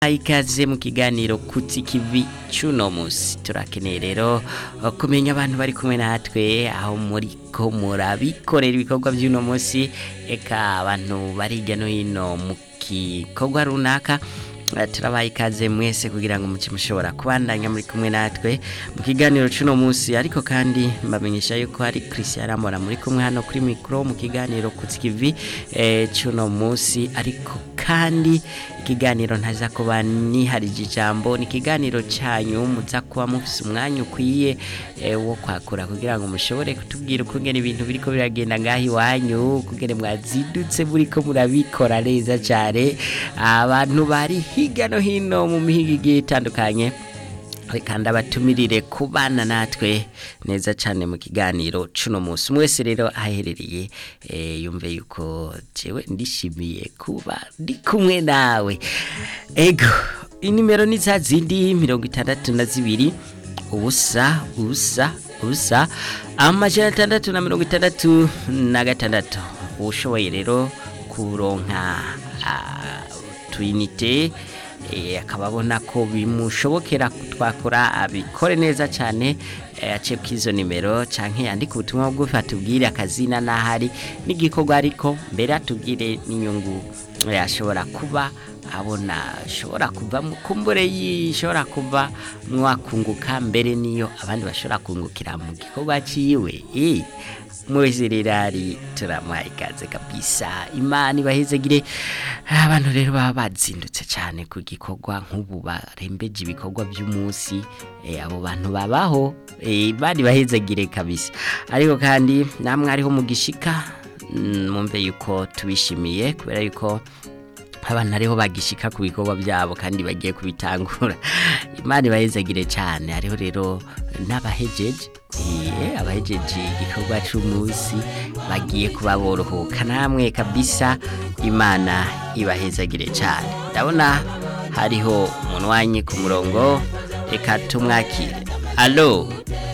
ikaze mu kiganiro kutsi kivi cuno musi turakeneye rero kumenya abantu bari kumwe natwe aho muri ko murabikorera ibikorwa by'uno musi eka abantu bari hirya no hino mu gikorwa runaka turabaye ikaze mwese kugira ngo muce mushobora kubandanya muri kumwe natwe mu kiganiro cuno musi ariko kandi mbamenyesha yuko hari Christian Ramora muri kumwe hano kuri micro mu kiganiro kutsikivi eh, cuno musi ariko kandi ikiganiro ntaza kuba niharije ijambo ni ikiganiro cyanyu muza kuba mufise umwanya ukwiye eh, wo kwakura kugira ngo mushobore kutubwira ukungene ibintu biriko biragenda ngaho iwanyu ukungene mwazidutse buriko murabikora neza cyane abantu bari hirya no hino mu mihigo igiye itandukanye reka ndabatumirire kubana natwe neza cyane mu kiganiro cuno munsi mwese rero aherereye yumve yuko jewe ndishimiye kuba ndi kumwe nawe ego inimero ni za zindi mirongo itandatu na zibiri ubusa ubusa ubusa amajana atandatu na mirongo itandatu na gatandatu ushoboye rero kuronka tuyinite akaba abona ko bimushobokera twakora abikore neza cyane ace k'izo nimero cyangwa yandika ubutumwa bugufi atubwire akazina n'ahari n'igikorwa ariko mbere atubwire n'inyungu yashobora kuba abona ashobora kuva kumbure yishobora kuva mwakunguka mbere niyo abandi bashobora kungukira mu gikorwa cyiwe mwese rero ari turamuha ikaze kabisa imana ibahezegire abantu rero baba bazindutse cyane ku gikorwa nk'ubu barembeje ibikorwa by'umunsi abo bantu babaho bari bahezegire kabisa ariko kandi namwe ariho mu gishika mwumve yuko tubishimiye kubera yuko abantu ariho bagishika ku bikorwa byabo kandi bagiye kubitangura imana ibahezagire cyane hariho rero n'abahejeje abahejeje igikorwa cy'umunsi bagiye kuba borohoka namwe kabisa imana ibahezagire cyane ndabona hariho umunwanyi ku murongo reka tumwakire alo